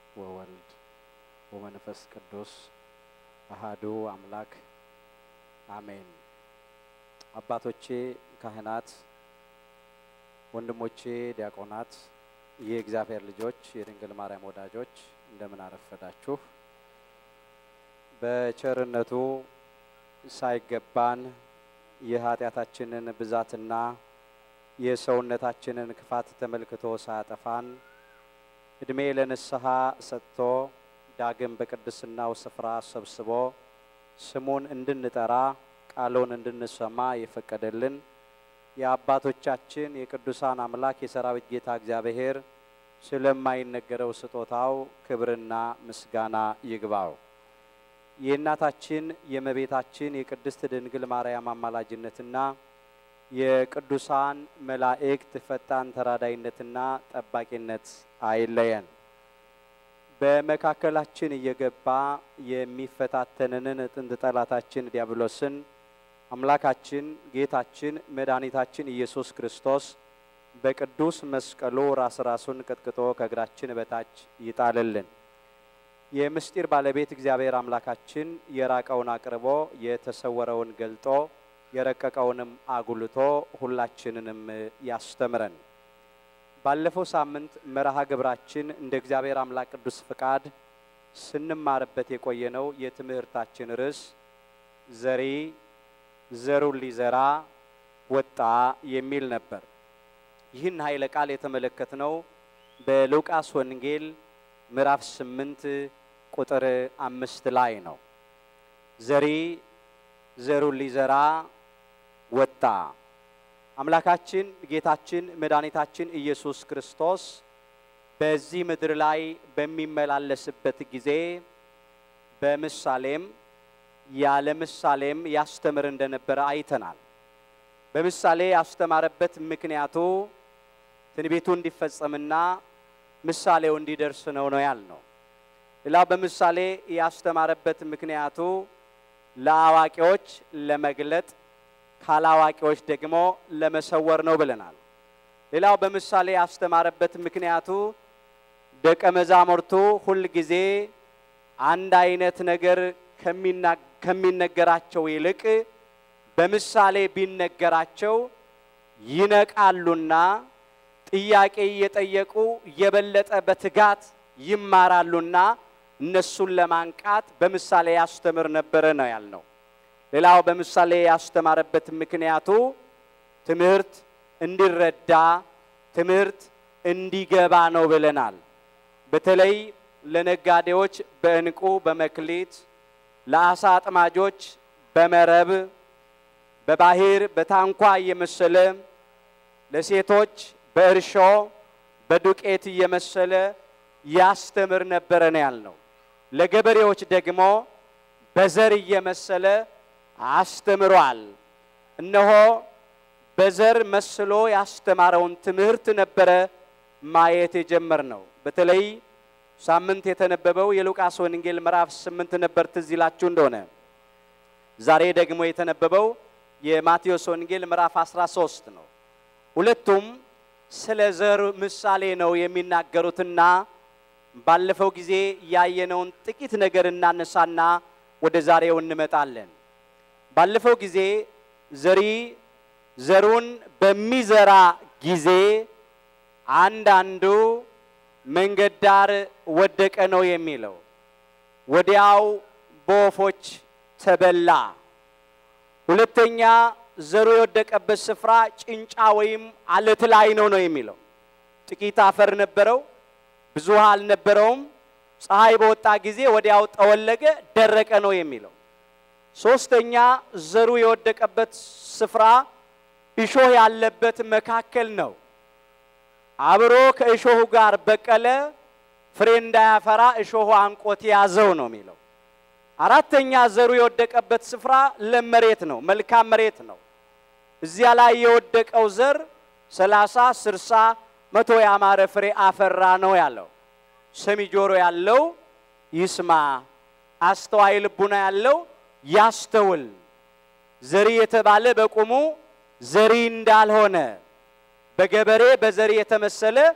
ወወልድ ወመንፈስ ቅዱስ አሃዱ አምላክ አሜን። አባቶቼ ካህናት፣ ወንድሞቼ ዲያቆናት፣ የእግዚአብሔር ልጆች፣ የድንግል ማርያም ወዳጆች እንደምን አረፈዳችሁ። በቸርነቱ ሳይገባን የኃጢአታችንን ብዛትና የሰውነታችንን ክፋት ተመልክቶ ሳያጠፋን እድሜ ለንስሐ ሰጥቶ ዳግም በቅድስናው ስፍራ ሰብስቦ ስሙን እንድንጠራ ቃሉን እንድንሰማ የፈቀደልን የአባቶቻችን የቅዱሳን አምላክ የሰራዊት ጌታ እግዚአብሔር ስለማይነገረው ስጦታው ክብርና ምስጋና ይግባው። የእናታችን የእመቤታችን የቅድስት ድንግል ማርያም አማላጅነትና የቅዱሳን መላእክት ፈጣን ተራዳይነትና ጠባቂነት አይለየን። በመካከላችን እየገባ የሚፈታተንንን ጥንት ጠላታችን ዲያብሎስን አምላካችን ጌታችን መድኃኒታችን ኢየሱስ ክርስቶስ በቅዱስ መስቀሉ ራስ ራሱን ቀጥቅጦ ከእግራችን በታች ይጣልልን። የምስጢር ባለቤት እግዚአብሔር አምላካችን የራቀውን አቅርቦ የተሰወረውን ገልጦ የረቀቀውንም አጉልቶ ሁላችንንም ያስተምረን። ባለፈው ሳምንት መርሃ ግብራችን እንደ እግዚአብሔር አምላክ ቅዱስ ፍቃድ ስንማርበት የቆየነው የትምህርታችን ርዕስ ዘሪ ዘሩን ሊዘራ ወጣ የሚል ነበር። ይህን ኃይለ ቃል የተመለከትነው በሉቃስ ወንጌል ምዕራፍ ስምንት ቁጥር አምስት ላይ ነው። ዘሪ ዘሩን ሊዘራ ወጣ። አምላካችን ጌታችን መድኃኒታችን ኢየሱስ ክርስቶስ በዚህ ምድር ላይ በሚመላለስበት ጊዜ በምሳሌም ያለ ምሳሌም ያስተምር እንደነበረ አይተናል። በምሳሌ ያስተማረበት ምክንያቱ ትንቢቱ እንዲፈጸምና ምሳሌው እንዲደርስ ነው ነው ያልነው። ሌላው በምሳሌ ያስተማረበት ምክንያቱ ለአዋቂዎች ለመግለጥ ካላዋቂዎች ደግሞ ለመሰወር ነው ብለናል። ሌላው በምሳሌ ያስተማረበት ምክንያቱ ደቀ መዛሙርቱ ሁል ጊዜ አንድ አይነት ነገር ከሚነገራቸው ይልቅ በምሳሌ ቢነገራቸው ይነቃሉና ጥያቄ እየጠየቁ የበለጠ በትጋት ይማራሉና እነሱን ለማንቃት በምሳሌ ያስተምር ነበረ ነው ያልነው። ሌላው በምሳሌ ያስተማረበት ምክንያቱ ትምህርት እንዲረዳ ትምህርት እንዲገባ ነው ብለናል። በተለይ ለነጋዴዎች በዕንቁ በመክሊት፣ ለአሳ አጥማጆች በመረብ በባህር በታንኳ እየመሰለ ለሴቶች በእርሾ በዱቄት እየመሰለ ያስተምር ነበረ ነው ያልነው። ለገበሬዎች ደግሞ በዘር እየመሰለ አስተምሯል። እነሆ በዘር መስሎ ያስተማረውን ትምህርት ነበረ ማየት የጀመር ነው። በተለይ ሳምንት የተነበበው የሉቃስ ወንጌል ምዕራፍ ስምንት ነበር፣ ትዝ ይላችሁ እንደሆነ። ዛሬ ደግሞ የተነበበው የማቴዎስ ወንጌል ምዕራፍ 13 ነው። ሁለቱም ስለ ዘር ምሳሌ ነው የሚናገሩትና ባለፈው ጊዜ ያየነውን ጥቂት ነገር እናነሳና ወደ ዛሬው እንመጣለን። ባለፈው ጊዜ ዘሪ ዘሩን በሚዘራ ጊዜ አንዳንዱ መንገድ ዳር ወደቀ ነው የሚለው። ወዲያው በወፎች ተበላ። ሁለተኛ ዘሩ የወደቀበት ስፍራ ጭንጫ ወይም አለት ላይ ነው ነው የሚለው። ጥቂት አፈር ነበረው፣ ብዙ ውሃ አልነበረውም። ፀሐይ በወጣ ጊዜ ወዲያው ጠወለገ፣ ደረቀ ነው የሚለው። ሶስተኛ ዘሩ የወደቀበት ስፍራ እሾህ ያለበት መካከል ነው። አብሮ ከእሾሁ ጋር በቀለ፣ ፍሬ እንዳያፈራ እሾሁ አንቆት ያዘው ነው የሚለው። አራተኛ ዘሩ የወደቀበት ስፍራ ለም መሬት ነው፣ መልካም መሬት ነው። እዚያ ላይ የወደቀው ዘር ሰላሳ ስርሳ መቶ ያማረ ፍሬ አፈራ ነው ያለው። ሰሚ ጆሮ ያለው ይስማ፣ አስተዋይ ልቡና ያለው ያስተውል። ዘሪ የተባለ በቁሙ ዘሪ እንዳልሆነ በገበሬ በዘሪ የተመሰለ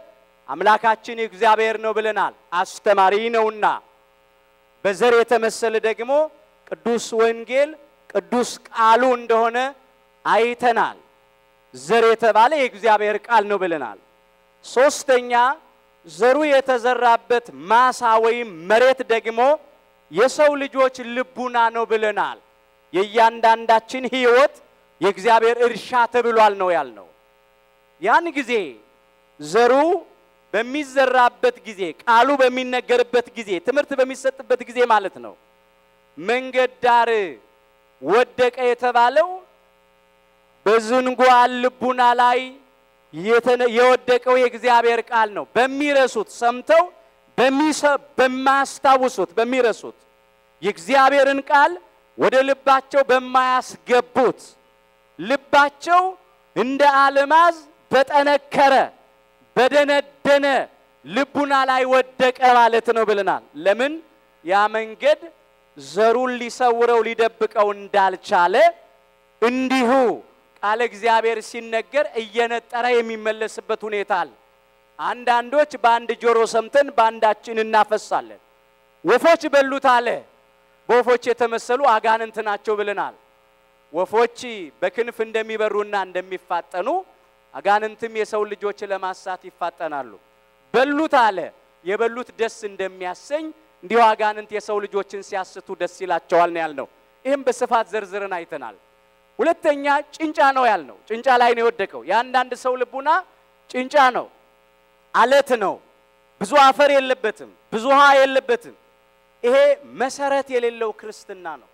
አምላካችን እግዚአብሔር ነው ብለናል። አስተማሪ ነውና። በዘር የተመሰለ ደግሞ ቅዱስ ወንጌል ቅዱስ ቃሉ እንደሆነ አይተናል። ዘር የተባለ የእግዚአብሔር ቃል ነው ብለናል። ሶስተኛ ዘሩ የተዘራበት ማሳ ወይም መሬት ደግሞ የሰው ልጆች ልቡና ነው ብለናል። የእያንዳንዳችን ሕይወት የእግዚአብሔር እርሻ ተብሏል ነው ያልነው። ያን ጊዜ ዘሩ በሚዘራበት ጊዜ፣ ቃሉ በሚነገርበት ጊዜ፣ ትምህርት በሚሰጥበት ጊዜ ማለት ነው። መንገድ ዳር ወደቀ የተባለው በዝንጓን ልቡና ላይ የወደቀው የእግዚአብሔር ቃል ነው። በሚረሱት ሰምተው በማያስታውሱት በሚረሱት የእግዚአብሔርን ቃል ወደ ልባቸው በማያስገቡት ልባቸው እንደ አልማዝ በጠነከረ በደነደነ ልቡና ላይ ወደቀ ማለት ነው ብለናል። ለምን ያ መንገድ ዘሩን ሊሰውረው ሊደብቀው እንዳልቻለ እንዲሁ ቃለ እግዚአብሔር ሲነገር እየነጠረ የሚመለስበት ሁኔታ አለ። አንዳንዶች በአንድ ጆሮ ሰምተን በአንዳችን እናፈሳለን። ወፎች በሉት አለ። በወፎች የተመሰሉ አጋንንት ናቸው ብለናል። ወፎች በክንፍ እንደሚበሩና እንደሚፋጠኑ አጋንንትም የሰው ልጆች ለማሳት ይፋጠናሉ። በሉት አለ። የበሉት ደስ እንደሚያሰኝ እንዲሁ አጋንንት የሰው ልጆችን ሲያስቱ ደስ ይላቸዋል ነው ያልነው። ይህም በስፋት ዘርዝረን አይተናል። ሁለተኛ ጭንጫ ነው ያልነው። ጭንጫ ላይ ነው የወደቀው። የአንዳንድ ሰው ልቡና ጭንጫ ነው፣ አለት ነው። ብዙ አፈር የለበትም፣ ብዙ ውሃ የለበትም። ይሄ መሰረት የሌለው ክርስትና ነው።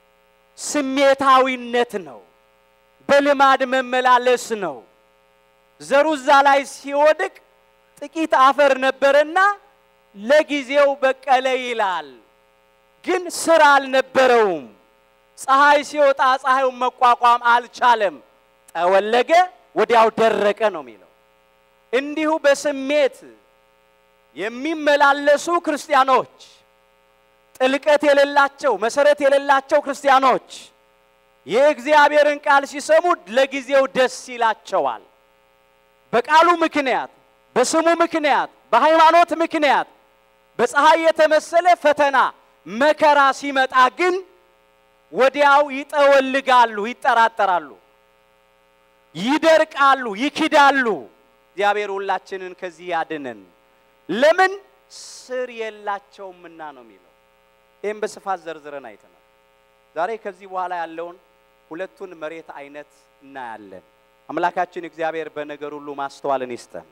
ስሜታዊነት ነው። በልማድ መመላለስ ነው። ዘሩ እዛ ላይ ሲወድቅ ጥቂት አፈር ነበረና ለጊዜው በቀለ ይላል፣ ግን ስራ አልነበረውም። ፀሐይ ሲወጣ ፀሐዩን መቋቋም አልቻለም። ጠወለገ፣ ወዲያው ደረቀ ነው የሚለው። እንዲሁ በስሜት የሚመላለሱ ክርስቲያኖች ጥልቀት የሌላቸው መሰረት የሌላቸው ክርስቲያኖች የእግዚአብሔርን ቃል ሲሰሙ ለጊዜው ደስ ይላቸዋል። በቃሉ ምክንያት፣ በስሙ ምክንያት፣ በሃይማኖት ምክንያት በፀሐይ የተመሰለ ፈተና መከራ ሲመጣ ግን ወዲያው ይጠወልጋሉ፣ ይጠራጠራሉ፣ ይደርቃሉ፣ ይክዳሉ። እግዚአብሔር ሁላችንን ከዚህ ያድነን። ለምን ስር የላቸውምና ነው የሚለው። ይህም በስፋት ዘርዝረን አይተናል። ዛሬ ከዚህ በኋላ ያለውን ሁለቱን መሬት አይነት እናያለን። አምላካችን እግዚአብሔር በነገር ሁሉ ማስተዋልን ይስጠን።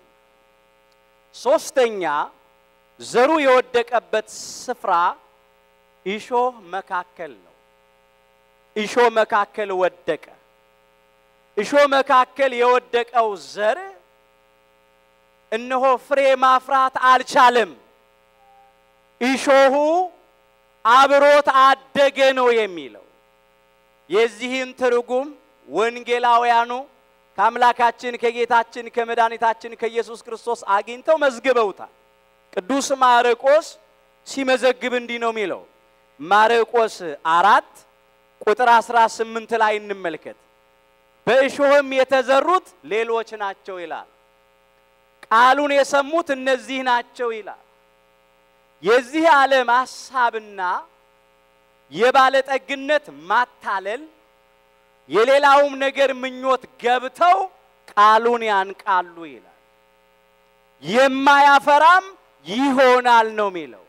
ሶስተኛ ዘሩ የወደቀበት ስፍራ እሾህ መካከል ነው። እሾህ መካከል ወደቀ። እሾህ መካከል የወደቀው ዘር እነሆ ፍሬ ማፍራት አልቻለም። እሾሁ አብሮት አደገ ነው የሚለው። የዚህን ትርጉም ወንጌላውያኑ ከአምላካችን ከጌታችን ከመድኃኒታችን ከኢየሱስ ክርስቶስ አግኝተው መዝግበውታል። ቅዱስ ማርቆስ ሲመዘግብ እንዲህ ነው የሚለው። ማርቆስ አራት ቁጥር አስራ ስምንት ላይ እንመልከት። በእሾህም የተዘሩት ሌሎች ናቸው ይላል። ቃሉን የሰሙት እነዚህ ናቸው ይላል። የዚህ ዓለም ሐሳብና የባለጠግነት ማታለል የሌላውም ነገር ምኞት ገብተው ቃሉን ያንቃሉ ይላል። የማያፈራም ይሆናል ነው የሚለው።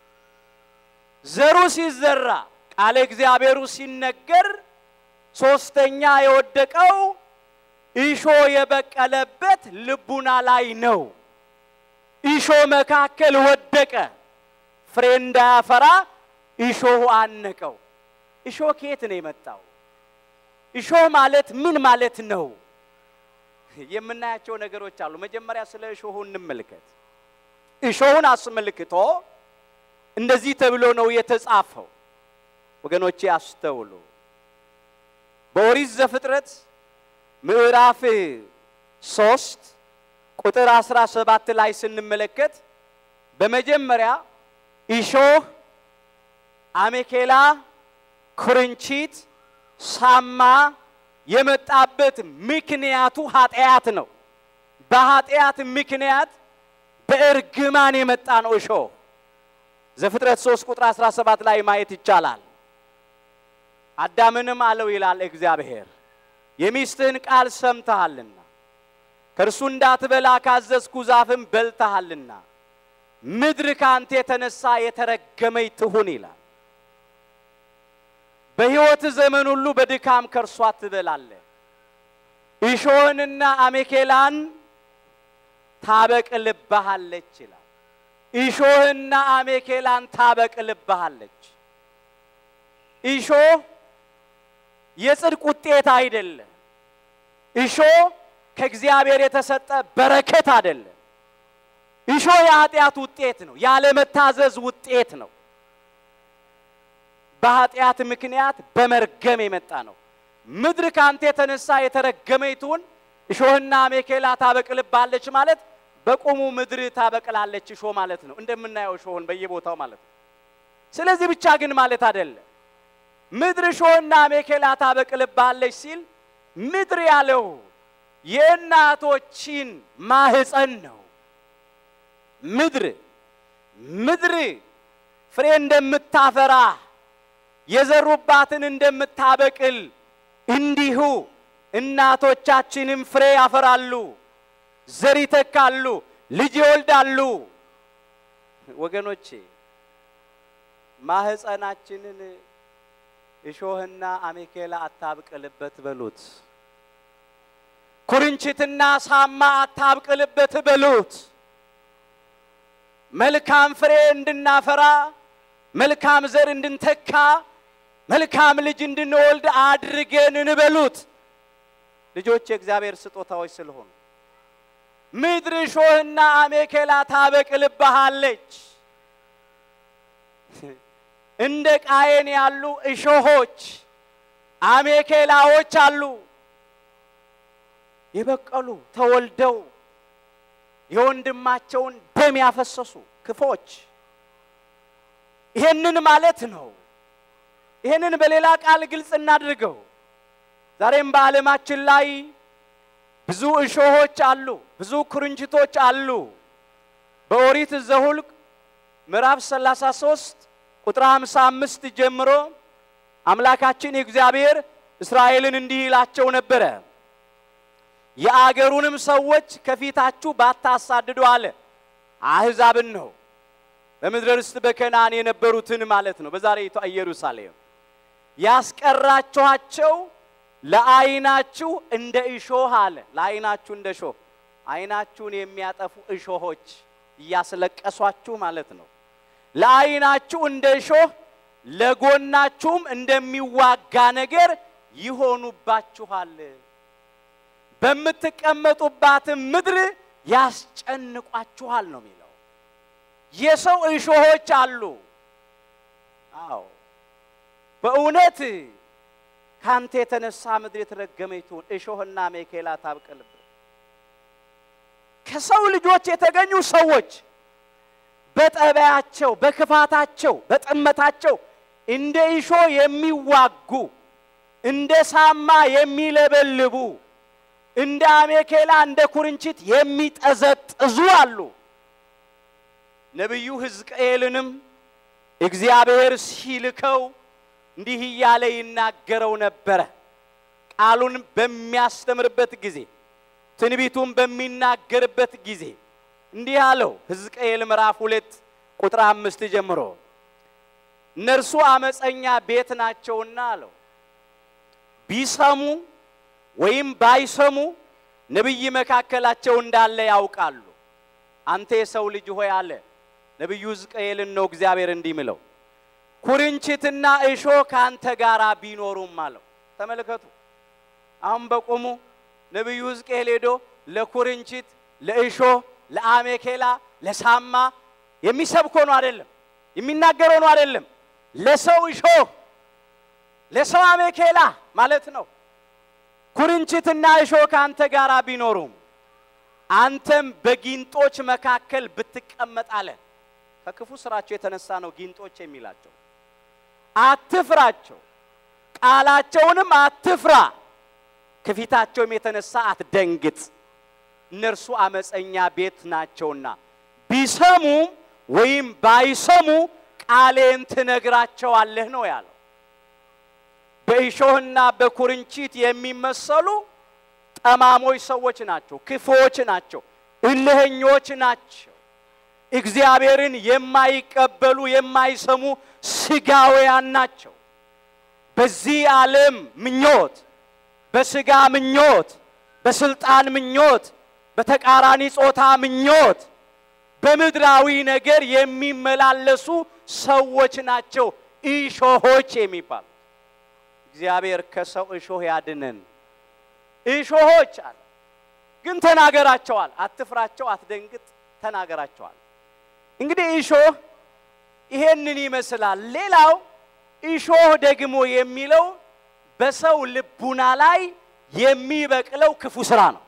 ዘሩ ሲዘራ ቃለ እግዚአብሔሩ ሲነገር ሶስተኛ የወደቀው እሾ የበቀለበት ልቡና ላይ ነው። እሾ መካከል ወደቀ። ፍሬ እንዳያፈራ እሾሁ አነቀው። እሾህ ከየት ነው የመጣው? እሾህ ማለት ምን ማለት ነው? የምናያቸው ነገሮች አሉ። መጀመሪያ ስለ እሾሁ እንመልከት። እሾሁን አስመልክቶ እንደዚህ ተብሎ ነው የተጻፈው። ወገኖቼ አስተውሉ። በኦሪት ዘፍጥረት ምዕራፍ ሶስት ቁጥር አስራ ሰባት ላይ ስንመለከት በመጀመሪያ እሾህ፣ አሜኬላ፣ ኩርንቺት፣ ሳማ የመጣበት ምክንያቱ ኃጢአት ነው። በኃጢአት ምክንያት በእርግማን የመጣ ነው እሾህ። ዘፍጥረት 3 ቁጥር 17 ላይ ማየት ይቻላል። አዳምንም አለው ይላል እግዚአብሔር የሚስትህን ቃል ሰምተሃልና ከእርሱ እንዳትበላ ካዘዝኩ ዛፍም በልተሃልና ምድር ከአንተ የተነሳ የተረገመች ትሁን ይላል። በሕይወት ዘመን ሁሉ በድካም ከእርሷ ትበላለህ። እሾህንና አሜኬላን ታበቅልብሃለች ይላል። እሾህና አሜኬላን ታበቅልብሃለች። እሾህ የጽድቅ ውጤት አይደለም። እሾህ ከእግዚአብሔር የተሰጠ በረከት አይደለም። እሾህ የኃጢአት ውጤት ነው። ያለመታዘዝ ውጤት ነው። በኃጢአት ምክንያት በመርገም የመጣ ነው። ምድር ካንተ የተነሳ የተረገመች ትሁን፣ እሾህና አሜኬላ ታበቅልባለች ማለት በቁሙ ምድር ታበቅላለች እሾህ ማለት ነው። እንደምናየው እሾህን በየቦታው ማለት ነው። ስለዚህ ብቻ ግን ማለት አይደለም። ምድር እሾህና አሜኬላ ታበቅልባለች ሲል ምድር ያለው የእናቶችን ማህፀን ነው። ምድር ምድር ፍሬ እንደምታፈራ የዘሩባትን እንደምታበቅል እንዲሁ እናቶቻችንም ፍሬ ያፈራሉ፣ ዘር ይተካሉ፣ ልጅ ይወልዳሉ። ወገኖቼ ማህፀናችንን እሾህና አሜኬላ አታብቅልበት በሉት። ኩርንችትና ሳማ አታብቅልበት በሉት። መልካም ፍሬ እንድናፈራ መልካም ዘር እንድንተካ መልካም ልጅ እንድንወልድ አድርገን እንበሉት። ልጆች የእግዚአብሔር ስጦታዎች ስለሆኑ ምድር እሾህና አሜኬላ ታበቅልብሃለች። እንደ ቃየን ያሉ እሾሆች አሜኬላዎች አሉ። የበቀሉ ተወልደው የወንድማቸውን ደም ያፈሰሱ ክፎች ይሄንን ማለት ነው። ይሄንን በሌላ ቃል ግልጽ እናድርገው። ዛሬም በዓለማችን ላይ ብዙ እሾሆች አሉ፣ ብዙ ኩርንችቶች አሉ። በኦሪት ዘኍልቍ ምዕራፍ 33 ቁጥር 55 ጀምሮ አምላካችን እግዚአብሔር እስራኤልን እንዲህ ይላቸው ነበረ የአገሩንም ሰዎች ከፊታችሁ ባታሳድዱ አለ። አሕዛብን ነው በምድረ ርስት በከነዓን የነበሩትን ማለት ነው። በዛሬይቷ ኢየሩሳሌም ያስቀራችኋቸው ለዓይናችሁ እንደ እሾህ አለ። ለዓይናችሁ እንደ እሾህ ዓይናችሁን የሚያጠፉ እሾሆች እያስለቀሷችሁ ማለት ነው። ለዓይናችሁ እንደ እሾህ ለጎናችሁም እንደሚዋጋ ነገር ይሆኑባችኋል። በምትቀመጡባትም ምድር ያስጨንቋችኋል ነው የሚለው። የሰው እሾሆች አሉ። አዎ በእውነት ካንተ የተነሳ ምድር የተረገመች ትሁን፣ እሾህና አሜኬላ ታብቅልብህ። ከሰው ልጆች የተገኙ ሰዎች በጠባያቸው፣ በክፋታቸው፣ በጥመታቸው እንደ እሾህ የሚዋጉ እንደ ሳማ የሚለበልቡ እንደ አሜኬላ እንደ ኩርንችት የሚጠዘጥዙ አሉ። ነቢዩ ሕዝቅኤልንም እግዚአብሔር ሲልከው እንዲህ እያለ ይናገረው ነበረ። ቃሉን በሚያስተምርበት ጊዜ ትንቢቱን በሚናገርበት ጊዜ እንዲህ አለው። ሕዝቅኤል ምዕራፍ ሁለት ቁጥር አምስት ጀምሮ እነርሱ አመፀኛ ቤት ናቸውና አለው ቢሰሙ ወይም ባይሰሙ ነቢይ መካከላቸው እንዳለ ያውቃሉ። አንተ የሰው ልጅ ሆይ አለ ነቢዩ ሕዝቅኤልን ነው እግዚአብሔር እንዲህ ምለው ኩርንችትና እሾህ ከአንተ ጋር ቢኖሩም አለው። ተመልከቱ። አሁን በቆሙ ነቢዩ ሕዝቅኤል ሄዶ ለኩርንችት፣ ለእሾህ፣ ለአሜኬላ፣ ለሳማ የሚሰብኮ ነው አይደለም፣ የሚናገረው ነው አይደለም። ለሰው እሾህ፣ ለሰው አሜኬላ ማለት ነው። ኩርንችትና እሾህ ከአንተ ጋር ቢኖሩም አንተም በጊንጦች መካከል ብትቀመጥ አለ። ከክፉ ስራቸው የተነሳ ነው ጊንጦች የሚላቸው። አትፍራቸው፣ ቃላቸውንም አትፍራ፣ ከፊታቸውም የተነሳ አትደንግጥ። እነርሱ አመፀኛ ቤት ናቸውና ቢሰሙ ወይም ባይሰሙ ቃሌን ትነግራቸዋለህ ነው ያለው። በእሾህና በኩርንችት የሚመሰሉ ጠማሞች ሰዎች ናቸው፣ ክፉዎች ናቸው፣ እልህኞች ናቸው። እግዚአብሔርን የማይቀበሉ የማይሰሙ ስጋውያን ናቸው። በዚህ ዓለም ምኞት፣ በስጋ ምኞት፣ በስልጣን ምኞት፣ በተቃራኒ ጾታ ምኞት፣ በምድራዊ ነገር የሚመላለሱ ሰዎች ናቸው እሾሆች የሚባሉ። እግዚአብሔር ከሰው እሾህ ያድነን። እሾሆች አለ ግን ተናገራቸዋል። አትፍራቸው፣ አትደንግጥ፣ ተናገራቸዋል። እንግዲህ እሾህ ይሄንን ይመስላል። ሌላው እሾህ ደግሞ የሚለው በሰው ልቡና ላይ የሚበቅለው ክፉ ስራ ነው።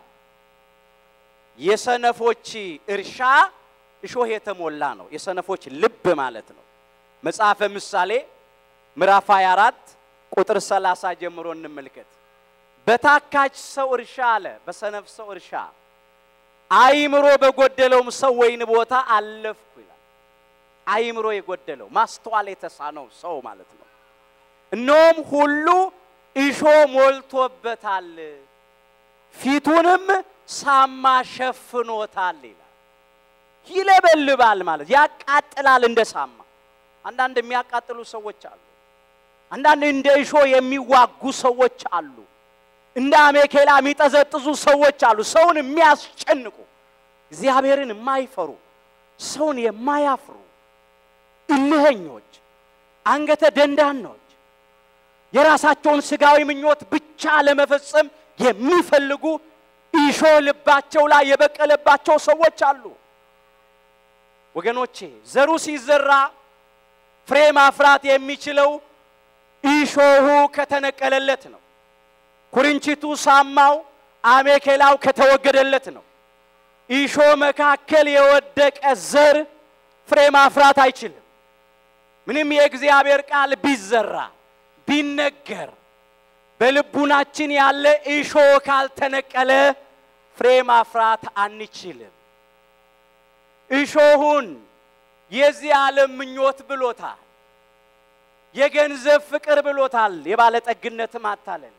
የሰነፎች እርሻ እሾህ የተሞላ ነው። የሰነፎች ልብ ማለት ነው። መጽሐፈ ምሳሌ ምዕራፍ 24 ቁጥር 30 ጀምሮ እንመልከት። በታካች ሰው እርሻ አለ፣ በሰነፍ ሰው እርሻ አይምሮ በጎደለውም ሰው ወይን ቦታ አለፍኩ ይላል። አይምሮ የጎደለው ማስተዋል የተሳነው ሰው ማለት ነው። እነሆም ሁሉ እሾ ሞልቶበታል፣ ፊቱንም ሳማ ሸፍኖታል ይላል። ይለበልባል ማለት ያቃጥላል፣ እንደ ሳማ። አንዳንድ የሚያቃጥሉ ሰዎች አሉ። አንዳንድ እንደ እሾ የሚዋጉ ሰዎች አሉ። እንደ አሜኬላ የሚጠዘጥዙ ሰዎች አሉ። ሰውን የሚያስጨንቁ እግዚአብሔርን የማይፈሩ ሰውን የማያፍሩ እልኸኞች፣ አንገተ ደንዳኖች የራሳቸውን ስጋዊ ምኞት ብቻ ለመፈጸም የሚፈልጉ እሾ ልባቸው ላይ የበቀለባቸው ሰዎች አሉ። ወገኖቼ ዘሩ ሲዘራ ፍሬ ማፍራት የሚችለው እሾሁ ከተነቀለለት ነው። ኩርንችቱ ሳማው አሜኬላው ከተወገደለት ነው። እሾ መካከል የወደቀ ዘር ፍሬ ማፍራት አይችልም። ምንም የእግዚአብሔር ቃል ቢዘራ ቢነገር በልቡናችን ያለ እሾ ካልተነቀለ ፍሬ ማፍራት አንችልም። እሾሁን የዚህ ዓለም ምኞት ብሎታል። የገንዘብ ፍቅር ብሎታል። የባለጠግነት ማታለል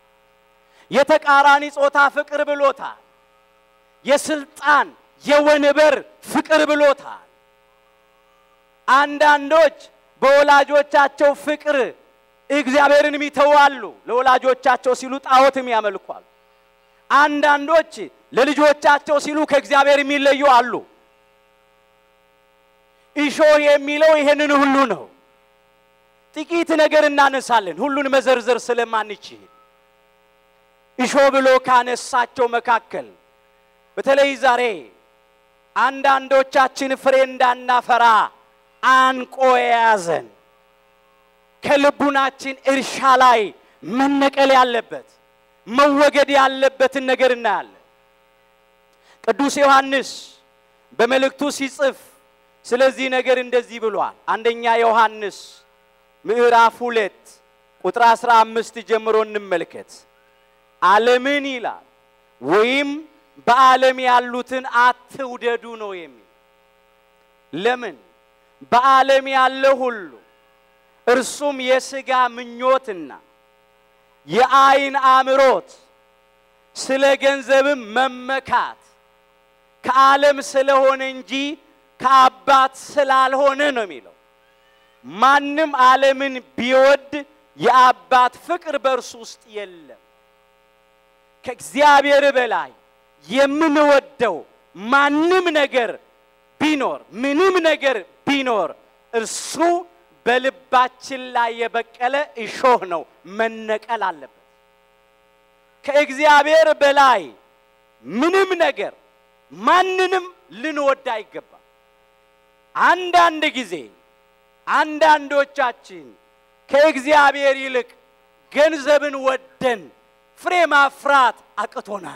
የተቃራኒ ጾታ ፍቅር ብሎታል። የስልጣን የወንበር ፍቅር ብሎታል። አንዳንዶች በወላጆቻቸው ፍቅር እግዚአብሔርን ይተዋሉ። ለወላጆቻቸው ሲሉ ጣዖትም ያመልኳሉ። አንዳንዶች ለልጆቻቸው ሲሉ ከእግዚአብሔር የሚለዩ አሉ። እሾህ የሚለው ይሄንን ሁሉ ነው። ጥቂት ነገር እናነሳለን፣ ሁሉን መዘርዘር ስለማንችል እሾህ ብሎ ካነሳቸው መካከል በተለይ ዛሬ አንዳንዶቻችን ፍሬ እንዳናፈራ አንቆ የያዘን ከልቡናችን እርሻ ላይ መነቀል ያለበት መወገድ ያለበትን ነገር እናያለን። ቅዱስ ዮሐንስ በመልእክቱ ሲጽፍ ስለዚህ ነገር እንደዚህ ብሏል። አንደኛ ዮሐንስ ምዕራፍ ሁለት ቁጥር አስራ አምስት ጀምሮ እንመልከት። ዓለምን ይላል ወይም በዓለም ያሉትን አትውደዱ ነው የሚል። ለምን? በዓለም ያለ ሁሉ እርሱም የሥጋ ምኞትና የአይን አምሮት፣ ስለ ገንዘብም መመካት ከዓለም ስለሆነ እንጂ ከአባት ስላልሆነ ነው የሚለው። ማንም ዓለምን ቢወድ የአባት ፍቅር በእርሱ ውስጥ የለም። ከእግዚአብሔር በላይ የምንወደው ማንም ነገር ቢኖር ምንም ነገር ቢኖር እርሱ በልባችን ላይ የበቀለ እሾህ ነው፣ መነቀል አለበት። ከእግዚአብሔር በላይ ምንም ነገር ማንንም ልንወድ አይገባም። አንዳንድ ጊዜ አንዳንዶቻችን ከእግዚአብሔር ይልቅ ገንዘብን ወደን ፍሬ ማፍራት አቅቶናል።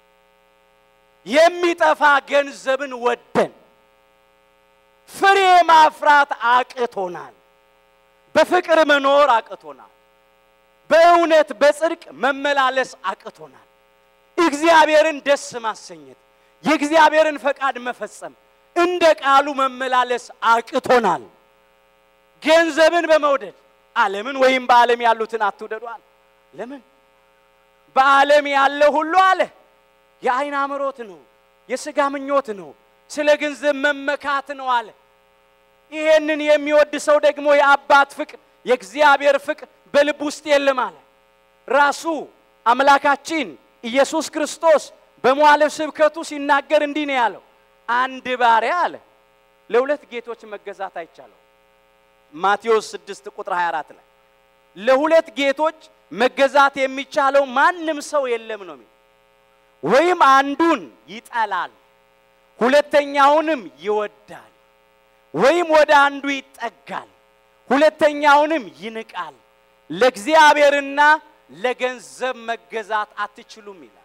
የሚጠፋ ገንዘብን ወደን ፍሬ ማፍራት አቅቶናል። በፍቅር መኖር አቅቶናል። በእውነት በጽድቅ መመላለስ አቅቶናል። እግዚአብሔርን ደስ ማሰኘት፣ የእግዚአብሔርን ፈቃድ መፈጸም፣ እንደ ቃሉ መመላለስ አቅቶናል። ገንዘብን በመውደድ ዓለምን ወይም በዓለም ያሉትን አትውደዱ አለ። ለምን? በዓለም ያለ ሁሉ አለ የዓይን አምሮት ነው፣ የሥጋ ምኞት ነው፣ ስለ ገንዘብ መመካት ነው አለ። ይሄንን የሚወድ ሰው ደግሞ የአባት ፍቅር የእግዚአብሔር ፍቅር በልብ ውስጥ የለም አለ። ራሱ አምላካችን ኢየሱስ ክርስቶስ በመዋዕለ ስብከቱ ሲናገር እንዲህ ነው ያለው፣ አንድ ባሪያ አለ ለሁለት ጌቶች መገዛት አይቻለው። ማቴዎስ 6 ቁጥር 24 ላይ ለሁለት ጌቶች መገዛት የሚቻለው ማንም ሰው የለም ነው የሚለው። ወይም አንዱን ይጠላል፣ ሁለተኛውንም ይወዳል፣ ወይም ወደ አንዱ ይጠጋል፣ ሁለተኛውንም ይንቃል። ለእግዚአብሔርና ለገንዘብ መገዛት አትችሉም ይላል።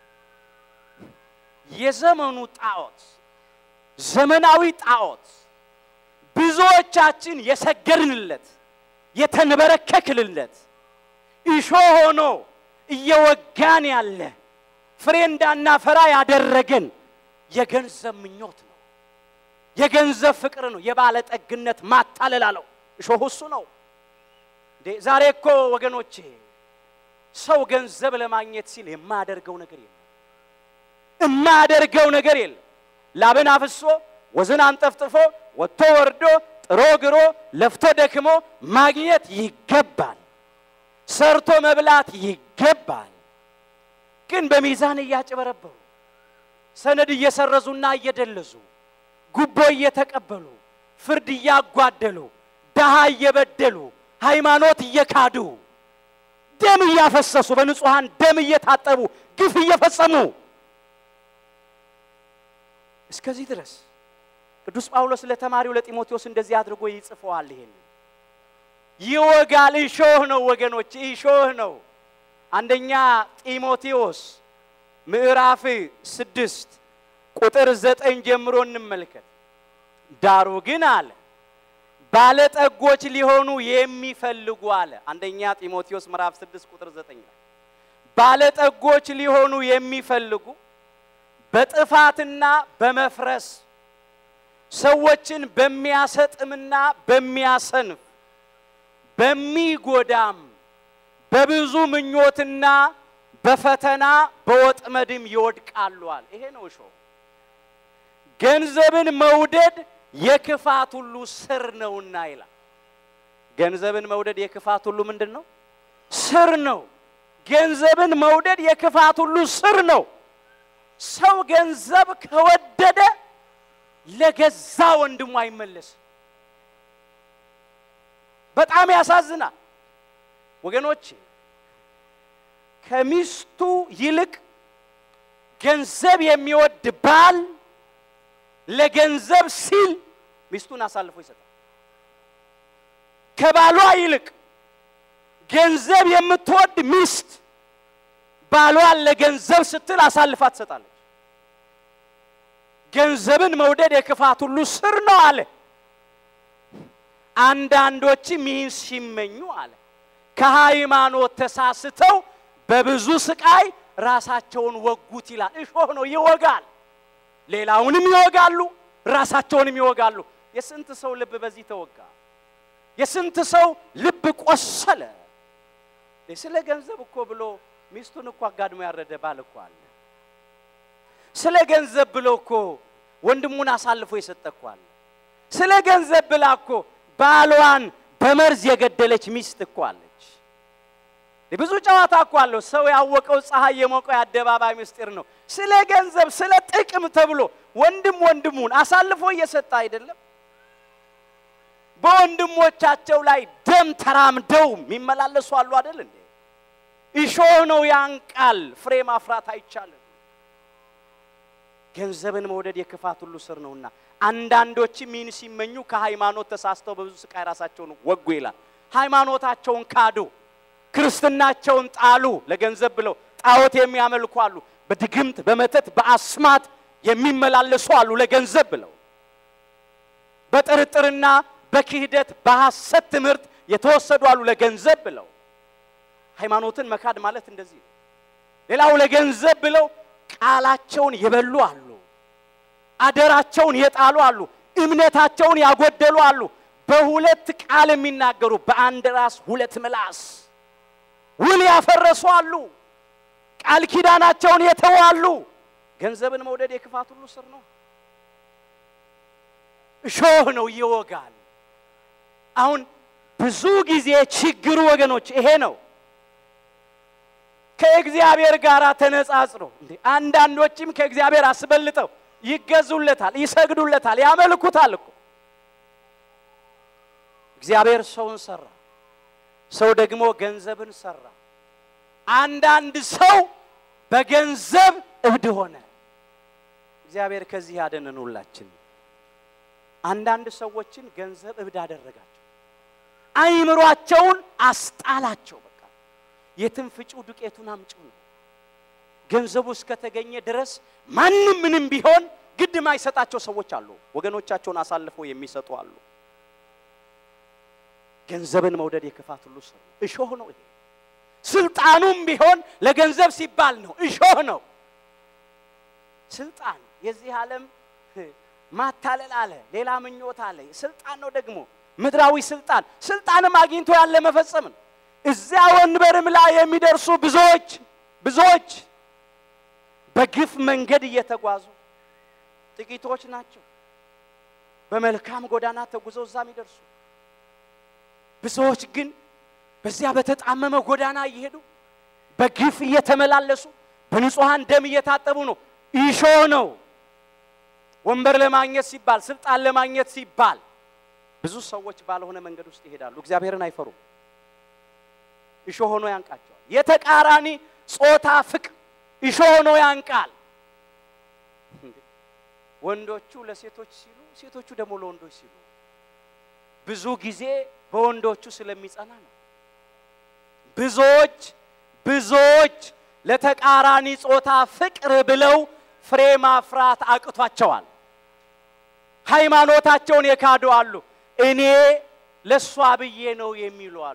የዘመኑ ጣዖት ዘመናዊ ጣዖት ብዙዎቻችን የሰገድንለት የተንበረከክልለት እሾ ሆኖ እየወጋን ያለ ፍሬ እንዳናፈራ ያደረገን የገንዘብ ምኞት ነው። የገንዘብ ፍቅር ነው። የባለጠግነት ማታለል አለው። እሾሁ እሱ ነው። እንዴ ዛሬ እኮ ወገኖቼ ሰው ገንዘብ ለማግኘት ሲል የማያደርገው ነገር የለም። የማያደርገው ነገር የለም። ላብን አፍሶ ወዝን አንጠፍጥፎ ወጥቶ ወርዶ ጥሮ ግሮ ለፍቶ ደክሞ ማግኘት ይገባል። ሰርቶ መብላት ይገባል። ግን በሚዛን እያጭበረበሩ ሰነድ እየሰረዙና እየደለዙ ጉቦ እየተቀበሉ ፍርድ እያጓደሉ ድሃ እየበደሉ ሃይማኖት እየካዱ ደም እያፈሰሱ በንጹሐን ደም እየታጠቡ ግፍ እየፈጸሙ እስከዚህ ድረስ ቅዱስ ጳውሎስ ለተማሪው ለጢሞቴዎስ እንደዚህ አድርጎ ይጽፈዋል። ይሄን ይወጋል። እሾህ ነው ወገኖች፣ እሾህ ነው። አንደኛ ጢሞቴዎስ ምዕራፍ ስድስት ቁጥር ዘጠኝ ጀምሮ እንመልከት። ዳሩ ግን አለ ባለጠጎች ሊሆኑ የሚፈልጉ አለ። አንደኛ ጢሞቴዎስ ምዕራፍ ስድስት ቁጥር ዘጠኝ ላይ ባለጠጎች ሊሆኑ የሚፈልጉ በጥፋትና በመፍረስ ሰዎችን በሚያሰጥምና በሚያሰንፍ በሚጎዳም በብዙ ምኞትና በፈተና በወጥመድም ይወድቃሉዋል። ይሄ ነው እሾህ። ገንዘብን መውደድ የክፋት ሁሉ ስር ነውና ይላል። ገንዘብን መውደድ የክፋት ሁሉ ምንድን ነው? ስር ነው። ገንዘብን መውደድ የክፋት ሁሉ ስር ነው። ሰው ገንዘብ ከወደደ ለገዛ ወንድሙ አይመለስም። በጣም ያሳዝናል ወገኖች። ከሚስቱ ይልቅ ገንዘብ የሚወድ ባል ለገንዘብ ሲል ሚስቱን አሳልፎ ይሰጣል። ከባሏ ይልቅ ገንዘብ የምትወድ ሚስት ባሏን ለገንዘብ ስትል አሳልፋ ትሰጣለች። ገንዘብን መውደድ የክፋት ሁሉ ስር ነው አለ። አንዳንዶችም ይህን ሲመኙ አለ ከሃይማኖት ተሳስተው በብዙ ስቃይ ራሳቸውን ወጉት ይላል። እሾህ ነው፣ ይወጋል። ሌላውንም ይወጋሉ፣ ራሳቸውንም ይወጋሉ። የስንት ሰው ልብ በዚህ ተወጋ? የስንት ሰው ልብ ቆሰለ? ስለ ገንዘብ እኮ ብሎ ሚስቱን እኮ አጋድሞ ያረደ ባል እኮ አለ። ስለ ገንዘብ ብሎ እኮ ወንድሙን አሳልፎ የሰጠ እኮ አለ። ስለ ገንዘብ ብላ እኮ ባሏን በመርዝ የገደለች ሚስት እኮ አለች። ብዙ ጨዋታ እኮ አለው። ሰው ያወቀው ፀሐይ የሞቀው የአደባባይ ምስጢር ነው። ስለ ገንዘብ ስለ ጥቅም ተብሎ ወንድም ወንድሙን አሳልፎ እየሰጠ አይደለም። በወንድሞቻቸው ላይ ደም ተራምደው የሚመላለሱ አሉ አይደል እንዴ? እሾህ ነው ያንቃል። ፍሬ ማፍራት አይቻልም። ገንዘብን መውደድ የክፋት ሁሉ ስር ነውና አንዳንዶችም ይህን ሲመኙ ከሃይማኖት ተሳስተው በብዙ ስቃይ ራሳቸውን ወጉ ይላል። ሃይማኖታቸውን ካዱ፣ ክርስትናቸውን ጣሉ። ለገንዘብ ብለው ጣዖት የሚያመልኩ አሉ። በድግምት በመተት በአስማት የሚመላለሱ አሉ። ለገንዘብ ብለው በጥርጥርና በክህደት በሐሰት ትምህርት የተወሰዱ አሉ። ለገንዘብ ብለው ሃይማኖትን መካድ ማለት እንደዚህ ነው። ሌላው ለገንዘብ ብለው ቃላቸውን የበሉ አሉ። አደራቸውን የጣሉ አሉ። እምነታቸውን ያጎደሉ አሉ። በሁለት ቃል የሚናገሩ በአንድ ራስ ሁለት ምላስ ውል ያፈረሱ አሉ። ቃል ኪዳናቸውን የተዉ አሉ። ገንዘብን መውደድ የክፋት ሁሉ ስር ነው። እሾህ ነው፣ ይወጋል። አሁን ብዙ ጊዜ ችግሩ ወገኖች ይሄ ነው። ከእግዚአብሔር ጋር ተነጻጽሮ እንዴ አንዳንዶችም ከእግዚአብሔር አስበልጠው ይገዙለታል፣ ይሰግዱለታል፣ ያመልኩታል እኮ እግዚአብሔር ሰውን ሰራ፣ ሰው ደግሞ ገንዘብን ሰራ። አንዳንድ ሰው በገንዘብ እብድ ሆነ። እግዚአብሔር ከዚህ ያደነን ሁላችን። አንዳንድ ሰዎችን ገንዘብ እብድ አደረጋቸው፣ አይምሯቸውን አስጣላቸው። በቃ የትም ፍጪው ዱቄቱን አምጪው ነው። ገንዘቡ እስከተገኘ ድረስ ማንም ምንም ቢሆን ግድ ማይሰጣቸው ሰዎች አሉ። ወገኖቻቸውን አሳልፈው የሚሰጡ አሉ። ገንዘብን መውደድ የክፋት ሁሉ ስር ነው። እሾህ ነው ይሄ። ስልጣኑም ቢሆን ለገንዘብ ሲባል ነው፣ እሾህ ነው። ስልጣን የዚህ ዓለም ማታለል አለ፣ ሌላ ምኞት አለ። ስልጣን ነው ደግሞ ምድራዊ ስልጣን። ስልጣንም አግኝቶ ያለ መፈጸም ነው። እዚያ ወንበርም ላይ የሚደርሱ ብዙዎች ብዙዎች በግፍ መንገድ እየተጓዙ ጥቂቶች ናቸው። በመልካም ጎዳና ተጉዘው እዛ የሚደርሱ ብዙዎች ግን በዚያ በተጣመመ ጎዳና እየሄዱ በግፍ እየተመላለሱ በንጹሐን ደም እየታጠቡ ነው። ኢሾህ ነው። ወንበር ለማግኘት ሲባል ስልጣን ለማግኘት ሲባል ብዙ ሰዎች ባልሆነ መንገድ ውስጥ ይሄዳሉ። እግዚአብሔርን አይፈሩም። እሾህ ሆኖ ያንቃቸዋል። የተቃራኒ ጾታ ፍቅር እሾህ ሆኖ ያንቃል። ወንዶቹ ለሴቶች ሲሉ፣ ሴቶቹ ደግሞ ለወንዶች ሲሉ ብዙ ጊዜ በወንዶቹ ስለሚጸና ነው። ብዙዎች ብዙዎች ለተቃራኒ ጾታ ፍቅር ብለው ፍሬ ማፍራት አቅቷቸዋል። ሃይማኖታቸውን የካዱ አሉ። እኔ ለእሷ ብዬ ነው የሚሉ አሉ።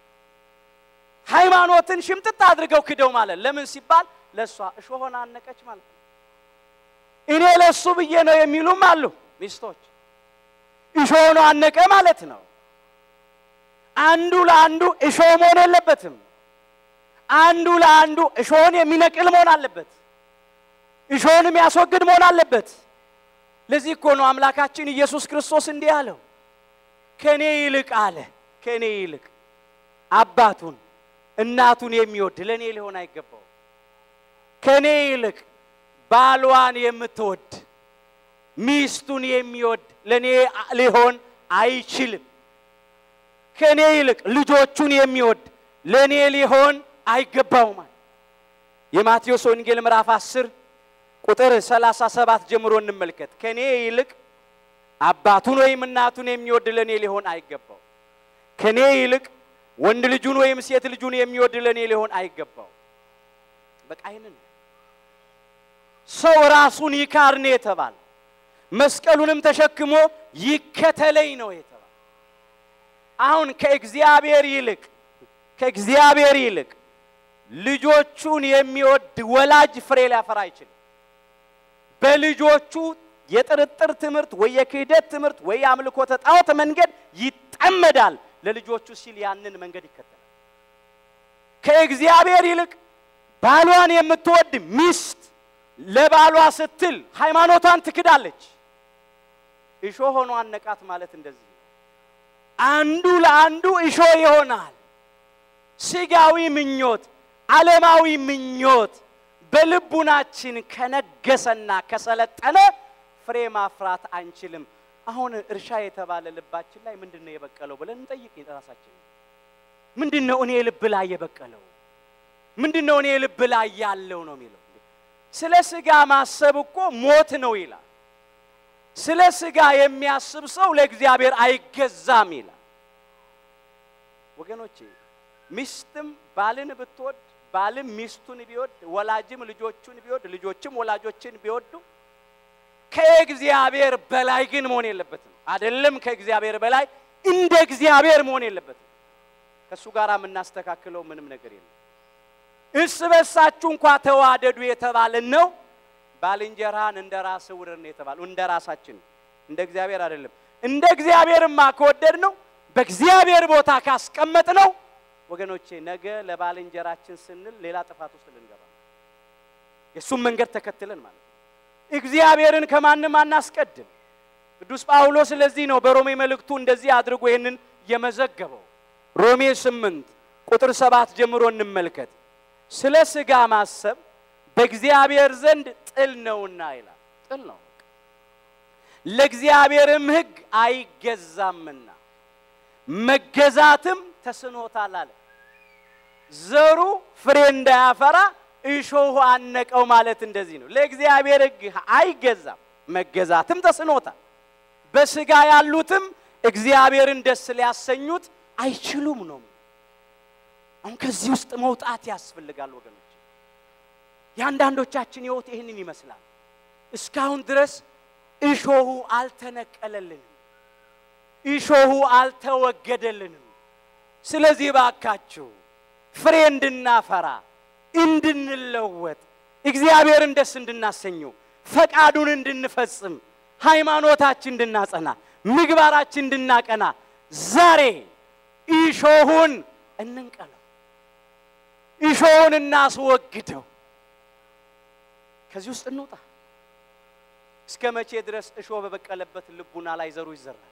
ሃይማኖትን ሽምጥጥ አድርገው ክደው ማለት ለምን ሲባል ለእሷ እሾሆን አነቀች ማለት ነው። እኔ ለእሱ ብዬ ነው የሚሉም አሉ ሚስቶች እሾሆን አነቀ ማለት ነው። አንዱ ለአንዱ እሾህ መሆን የለበትም። አንዱ ለአንዱ እሾህን የሚነቅል መሆን አለበት። እሾህን የሚያስወግድ መሆን አለበት። ለዚህ እኮ ነው አምላካችን ኢየሱስ ክርስቶስ እንዲህ አለው፣ ከእኔ ይልቅ አለ ከእኔ ይልቅ አባቱን እናቱን የሚወድ ለእኔ ሊሆን አይገባው። ከእኔ ይልቅ ባሏን የምትወድ ሚስቱን የሚወድ ለእኔ ሊሆን አይችልም። ከእኔ ይልቅ ልጆቹን የሚወድ ለእኔ ሊሆን አይገባውም። የማቴዎስ ወንጌል ምዕራፍ 10 ቁጥር 37 ጀምሮ እንመልከት። ከእኔ ይልቅ አባቱን ወይም እናቱን የሚወድ ለእኔ ሊሆን አይገባው። ከእኔ ይልቅ ወንድ ልጁን ወይም ሴት ልጁን የሚወድ ለእኔ ሊሆን አይገባው። በቃ ይህንን ሰው ራሱን ይካር ነው የተባለ መስቀሉንም ተሸክሞ ይከተለኝ ነው የተባለ። አሁን ከእግዚአብሔር ይልቅ ከእግዚአብሔር ይልቅ ልጆቹን የሚወድ ወላጅ ፍሬ ሊያፈራ አይችልም። በልጆቹ የጥርጥር ትምህርት ወይ የክህደት ትምህርት ወይ የአምልኮተ ጣዖት መንገድ ይጠመዳል። ለልጆቹ ሲል ያንን መንገድ ይከተላል። ከእግዚአብሔር ይልቅ ባሏን የምትወድ ሚስት ለባሏ ስትል ሃይማኖቷን ትክዳለች። እሾህ ሆኖ አነቃት ማለት እንደዚህ ነው። አንዱ ለአንዱ እሾህ ይሆናል። ስጋዊ ምኞት፣ ዓለማዊ ምኞት በልቡናችን ከነገሰና ከሰለጠነ ፍሬ ማፍራት አንችልም። አሁን እርሻ የተባለ ልባችን ላይ ምንድን ነው የበቀለው ብለን እንጠይቅ ራሳችን። ምንድን ነው እኔ ልብ ላይ የበቀለው? ምንድን ነው እኔ ልብ ላይ ያለው ነው የሚለው። ስለ ስጋ ማሰብ እኮ ሞት ነው ይላል። ስለ ስጋ የሚያስብ ሰው ለእግዚአብሔር አይገዛም ይላል። ወገኖቼ ሚስትም ባልን ብትወድ ባልም ሚስቱን ቢወድ ወላጅም ልጆቹን ቢወድ ልጆችም ወላጆችን ቢወዱ ከእግዚአብሔር በላይ ግን መሆን የለበትም። አይደለም ከእግዚአብሔር በላይ እንደ እግዚአብሔር መሆን የለበትም። ከእሱ ጋር የምናስተካክለው ምንም ነገር የለም። እርስ በርሳችሁ እንኳ ተዋደዱ የተባለ ነው። ባልንጀራህን እንደ ራስህ ውደድ ነው የተባለው። እንደ ራሳችን እንደ እግዚአብሔር አይደለም። እንደ እግዚአብሔርማ ከወደድ ነው በእግዚአብሔር ቦታ ካስቀመጥ ነው ወገኖቼ፣ ነገ ለባልንጀራችን ስንል ሌላ ጥፋት ውስጥ ልንገባ ነው። የእሱም መንገድ ተከትለን ማለት ነው። እግዚአብሔርን ከማንም አናስቀድም። ቅዱስ ጳውሎስ ስለዚህ ነው በሮሜ መልእክቱ እንደዚህ አድርጎ ይህንን የመዘገበው። ሮሜ ስምንት ቁጥር ሰባት ጀምሮ እንመልከት። ስለ ሥጋ ማሰብ በእግዚአብሔር ዘንድ ጥል ነውና ይላል። ጥል ነው፣ ለእግዚአብሔርም ሕግ አይገዛምና መገዛትም ተስኖታል አለ። ዘሩ ፍሬ እንዳያፈራ እሾሁ አነቀው ማለት እንደዚህ ነው። ለእግዚአብሔር ሕግ አይገዛም፣ መገዛትም ተስኖታል። በሥጋ ያሉትም እግዚአብሔርን ደስ ሊያሰኙት አይችሉም ነው። አሁን ከዚህ ውስጥ መውጣት ያስፈልጋል ወገኖች። የአንዳንዶቻችን ሕይወት ይህንን ይመስላል። እስካሁን ድረስ እሾሁ አልተነቀለልንም፣ እሾሁ አልተወገደልንም። ስለዚህ ባካችሁ ፍሬ እንድናፈራ እንድንለወጥ እግዚአብሔርን ደስ እንድናሰኘው ፈቃዱን እንድንፈጽም ሃይማኖታችን እንድናጸና ምግባራችን እንድናቀና ዛሬ እሾሁን እንንቀለው፣ እሾሁን እናስወግደው። ከዚህ ውስጥ እንውጣ። እስከ መቼ ድረስ እሾህ በበቀለበት ልቡና ላይ ዘሩ ይዘራል?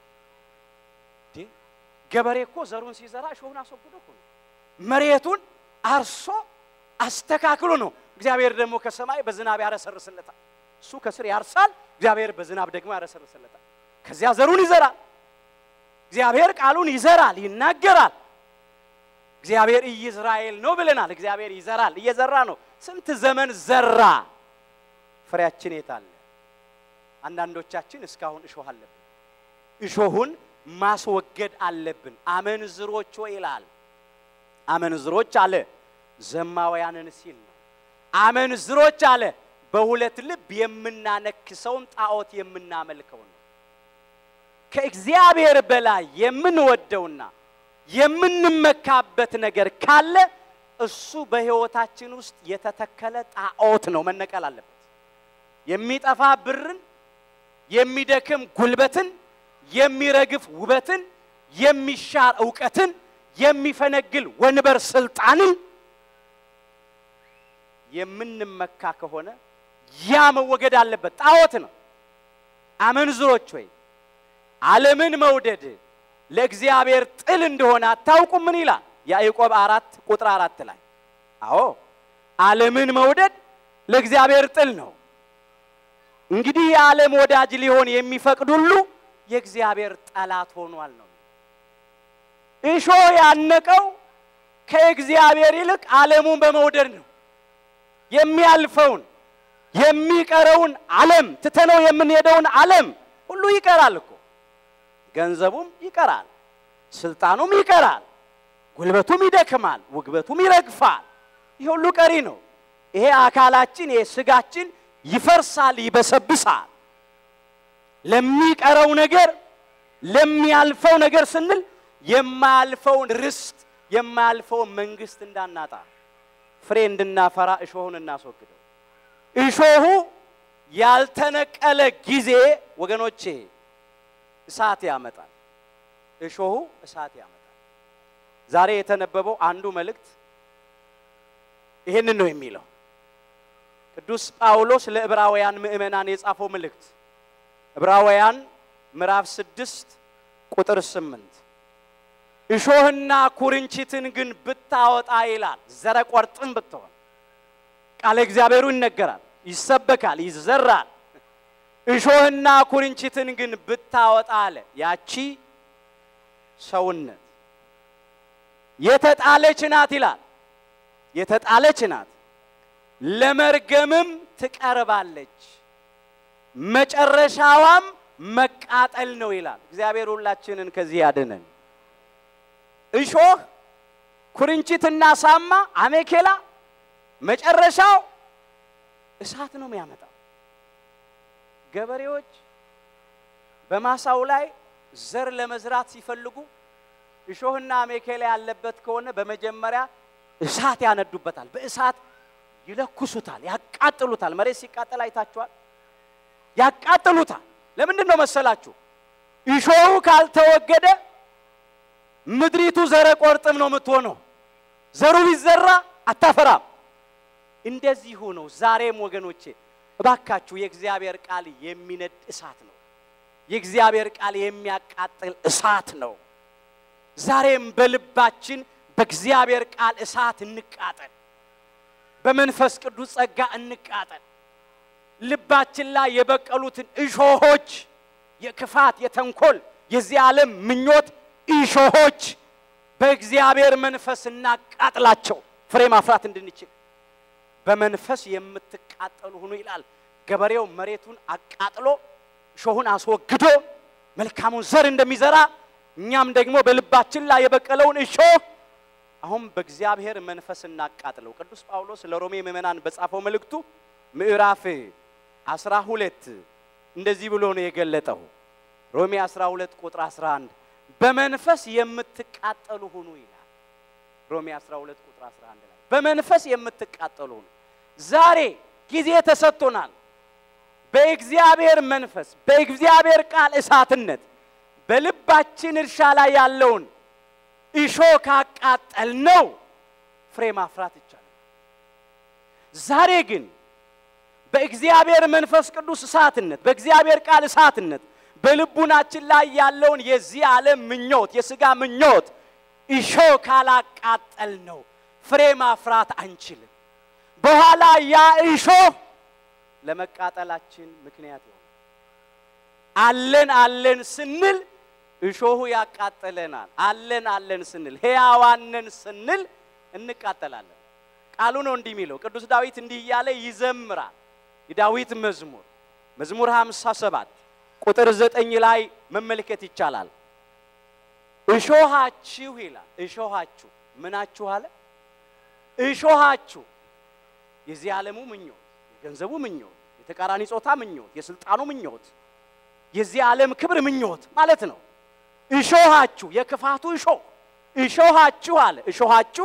ገበሬ እኮ ዘሩን ሲዘራ እሾሁን አስወግዶ እኮ ነው። መሬቱን አርሶ አስተካክሎ ነው። እግዚአብሔር ደግሞ ከሰማይ በዝናብ ያረሰርስለታል። እሱ ከስር ያርሳል፣ እግዚአብሔር በዝናብ ደግሞ ያረሰርስለታል። ከዚያ ዘሩን ይዘራል። እግዚአብሔር ቃሉን ይዘራል፣ ይናገራል። እግዚአብሔር ኢይዝራኤል ነው ብለናል። እግዚአብሔር ይዘራል፣ እየዘራ ነው። ስንት ዘመን ዘራ። ፍሬያችን የት አለ? አንዳንዶቻችን እስካሁን እሾህ አለብን። እሾሁን ማስወገድ አለብን። አመንዝሮች ሆይ ይላል። አመንዝሮች አለ ዘማውያንን ሲል ነው። አመንዝሮች አለ በሁለት ልብ የምናነክሰውን ጣዖት የምናመልከው ነው። ከእግዚአብሔር በላይ የምንወደውና የምንመካበት ነገር ካለ እሱ በሕይወታችን ውስጥ የተተከለ ጣዖት ነው፣ መነቀል አለበት። የሚጠፋ ብርን፣ የሚደክም ጉልበትን፣ የሚረግፍ ውበትን፣ የሚሻር እውቀትን፣ የሚፈነግል ወንበር ስልጣንን የምንመካ ከሆነ ያ መወገድ አለበት። ጣዖት ነው። አመንዝሮች ወይ ዓለምን መውደድ ለእግዚአብሔር ጥል እንደሆነ አታውቁም? ምን ይላል ያዕቆብ አራት ቁጥር አራት ላይ አዎ ዓለምን መውደድ ለእግዚአብሔር ጥል ነው። እንግዲህ የዓለም ወዳጅ ሊሆን የሚፈቅድ ሁሉ የእግዚአብሔር ጠላት ሆኗል ነው። እሾህ ያነቀው ከእግዚአብሔር ይልቅ ዓለሙን በመውደድ ነው። የሚያልፈውን የሚቀረውን ዓለም ትተነው የምንሄደውን ዓለም ሁሉ ይቀራል እኮ ገንዘቡም ይቀራል፣ ስልጣኑም ይቀራል፣ ጉልበቱም ይደክማል፣ ውግበቱም ይረግፋል። ይህ ሁሉ ቀሪ ነው። ይሄ አካላችን ይሄ ስጋችን ይፈርሳል፣ ይበሰብሳል። ለሚቀረው ነገር ለሚያልፈው ነገር ስንል የማያልፈውን ርስት የማያልፈውን መንግስት እንዳናጣ ፍሬ እንድናፈራ እሾሁን እናስወግደው። እሾሁ ያልተነቀለ ጊዜ ወገኖቼ እሳት ያመጣል። እሾሁ እሳት ያመጣል። ዛሬ የተነበበው አንዱ መልእክት ይህንን ነው የሚለው ቅዱስ ጳውሎስ ለዕብራውያን ምእመናን የጻፈው መልእክት ዕብራውያን ምዕራፍ ስድስት ቁጥር ስምንት እሾህና ኩርንችትን ግን ብታወጣ ይላል። ዘረቆርጥም ብትሆን ቃለ እግዚአብሔሩ ይነገራል፣ ይሰበካል፣ ይዘራል። እሾህና ኩርንችትን ግን ብታወጣ አለ ያቺ ሰውነት የተጣለች ናት ይላል። የተጣለች ናት፣ ለመርገምም ትቀርባለች፣ መጨረሻዋም መቃጠል ነው ይላል። እግዚአብሔር ሁላችንን ከዚህ ያድነን። እሾህ ኩርንችትና ሳማ አሜኬላ መጨረሻው እሳት ነው የሚያመጣው። ገበሬዎች በማሳው ላይ ዘር ለመዝራት ሲፈልጉ እሾህና አሜኬላ ያለበት ከሆነ በመጀመሪያ እሳት ያነዱበታል። በእሳት ይለኩሱታል፣ ያቃጥሉታል። መሬት ሲቃጠል አይታችኋል? ያቃጥሉታል። ለምንድን ነው መሰላችሁ? እሾሁ ካልተወገደ ምድሪቱ ዘረ ቆርጥም ነው የምትሆነው። ዘሩ ቢዘራ አታፈራም። እንደዚሁ ነው ዛሬም ወገኖቼ፣ እባካችሁ የእግዚአብሔር ቃል የሚነድ እሳት ነው። የእግዚአብሔር ቃል የሚያቃጥል እሳት ነው። ዛሬም በልባችን በእግዚአብሔር ቃል እሳት እንቃጠል። በመንፈስ ቅዱስ ጸጋ እንቃጠል። ልባችን ላይ የበቀሉትን እሾሆች የክፋት፣ የተንኮል፣ የዚህ ዓለም ምኞት እሾሆች በእግዚአብሔር መንፈስ እናቃጥላቸው፣ ፍሬ ማፍራት እንድንችል። በመንፈስ የምትቃጠሉ ሁኑ ይላል። ገበሬው መሬቱን አቃጥሎ እሾሁን አስወግዶ መልካሙን ዘር እንደሚዘራ እኛም ደግሞ በልባችን ላይ የበቀለውን እሾህ አሁን በእግዚአብሔር መንፈስ እናቃጥለው። ቅዱስ ጳውሎስ ለሮሜ ምዕመናን በጻፈው መልእክቱ ምዕራፍ አስራ ሁለት እንደዚህ ብሎ ነው የገለጠው። ሮሜ 12 ቁጥር 11 በመንፈስ የምትቃጠሉ ሁኑ ይላል። ሮሜ 12 ቁጥር 11 ላይ በመንፈስ የምትቃጠሉ ሁኑ። ዛሬ ጊዜ ተሰጥቶናል። በእግዚአብሔር መንፈስ በእግዚአብሔር ቃል እሳትነት በልባችን እርሻ ላይ ያለውን እሾ ካቃጠል ነው ፍሬ ማፍራት ይቻላል። ዛሬ ግን በእግዚአብሔር መንፈስ ቅዱስ እሳትነት በእግዚአብሔር ቃል እሳትነት በልቡናችን ላይ ያለውን የዚህ ዓለም ምኞት የሥጋ ምኞት እሾ ካላቃጠል ነው ፍሬ ማፍራት አንችልም። በኋላ ያ እሾ ለመቃጠላችን ምክንያት ይሆናል። አለን አለን ስንል እሾሁ ያቃጥለናል። አለን አለን ስንል ሕያዋንን ስንል እንቃጠላለን። ቃሉ ነው እንዲህ የሚለው። ቅዱስ ዳዊት እንዲህ እያለ ይዘምራል። የዳዊት መዝሙር መዝሙር 57 ቁጥር ዘጠኝ ላይ መመልከት ይቻላል። እሾሃችሁ ይላል። እሾሃችሁ ምናችሁ አለ? እሾሃችሁ የዚህ ዓለሙ ምኞት፣ የገንዘቡ ምኞት፣ የተቃራኒ ጾታ ምኞት፣ የስልጣኑ ምኞት፣ የዚህ ዓለም ክብር ምኞት ማለት ነው። እሾሃችሁ የክፋቱ እሾህ እሾሃችሁ አለ። እሾሃችሁ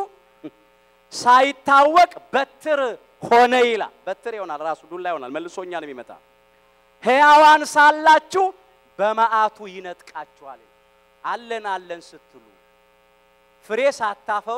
ሳይታወቅ በትር ሆነ ይላል። በትር ይሆናል፣ ራሱ ዱላ ይሆናል፣ መልሶኛ ነው የሚመጣ። ሕያዋን ሳላችሁ በመዓቱ ይነጥቃችኋል። አለን አለን ስትሉ ፍሬ ሳታፈሩ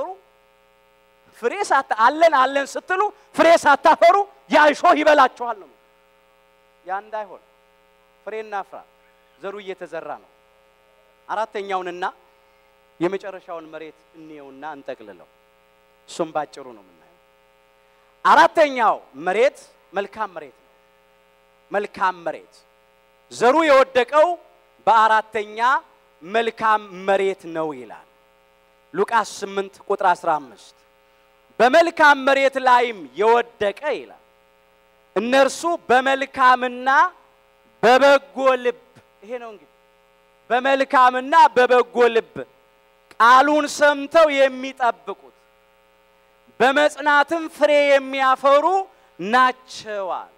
ፍሬ ሳታ አለን አለን ስትሉ ፍሬ ሳታፈሩ ያ እሾህ ይበላችኋል ነው። ያ እንዳይሆን ፍሬ እናፍራ። ዘሩ እየተዘራ ነው። አራተኛውንና የመጨረሻውን መሬት እንየውና እንጠቅልለው። እሱም ባጭሩ ነው የምናየው። አራተኛው መሬት መልካም መሬት ነው። መልካም መሬት ዘሩ የወደቀው በአራተኛ መልካም መሬት ነው ይላል ሉቃስ 8 ቁጥር 15 በመልካም መሬት ላይም የወደቀ ይላል እነርሱ በመልካምና በበጎ ልብ ይሄ ነው እንግዲህ በመልካምና በበጎ ልብ ቃሉን ሰምተው የሚጠብቁት በመጽናትም ፍሬ የሚያፈሩ ናቸዋል።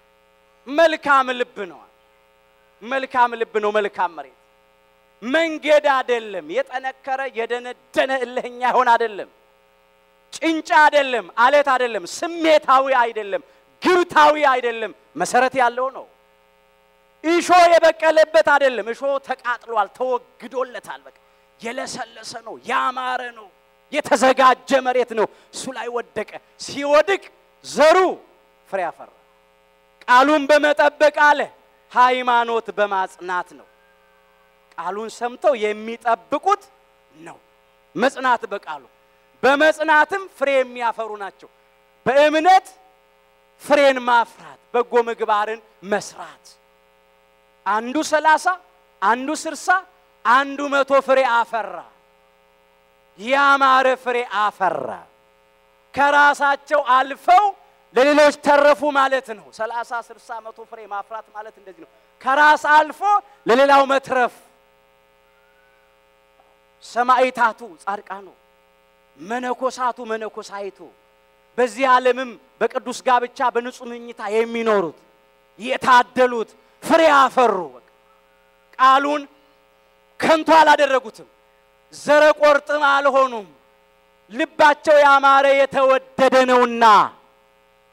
መልካም ልብ ነዋል። መልካም ልብ ነው። መልካም መሬት መንገድ አይደለም። የጠነከረ የደነደነ እልህኛ ይሆን አይደለም። ጭንጫ አይደለም። አለት አይደለም። ስሜታዊ አይደለም። ግብታዊ አይደለም። መሰረት ያለው ነው። እሾ የበቀለበት አይደለም። እሾ ተቃጥሏል፣ ተወግዶለታል። በቃ የለሰለሰ ነው፣ ያማረ ነው፣ የተዘጋጀ መሬት ነው። እሱ ላይ ወደቀ። ሲወድቅ ዘሩ ፍሬ አፈራ። ቃሉን በመጠበቅ አለ፣ ሃይማኖት በማጽናት ነው። ቃሉን ሰምተው የሚጠብቁት ነው። መጽናት በቃሉ በመጽናትም ፍሬ የሚያፈሩ ናቸው። በእምነት ፍሬን ማፍራት፣ በጎ ምግባርን መስራት አንዱ ሰላሳ አንዱ ስርሳ አንዱ መቶ ፍሬ አፈራ። ያማረ ፍሬ አፈራ። ከራሳቸው አልፈው ለሌሎች ተረፉ ማለት ነው። ሰላሳ ስርሳ መቶ ፍሬ ማፍራት ማለት እንደዚህ ነው። ከራስ አልፎ ለሌላው መትረፍ። ሰማዕታቱ ጻድቃኑ፣ መነኮሳቱ መነኮሳይቱ፣ በዚህ ዓለምም በቅዱስ ጋብቻ በንጹህ ምኝታ የሚኖሩት የታደሉት ፍሬ አፈሩ። በቃ ቃሉን ከንቱ አላደረጉትም። ዘረ ቆርጥም አልሆኑም። ልባቸው ያማረ የተወደደ ነውና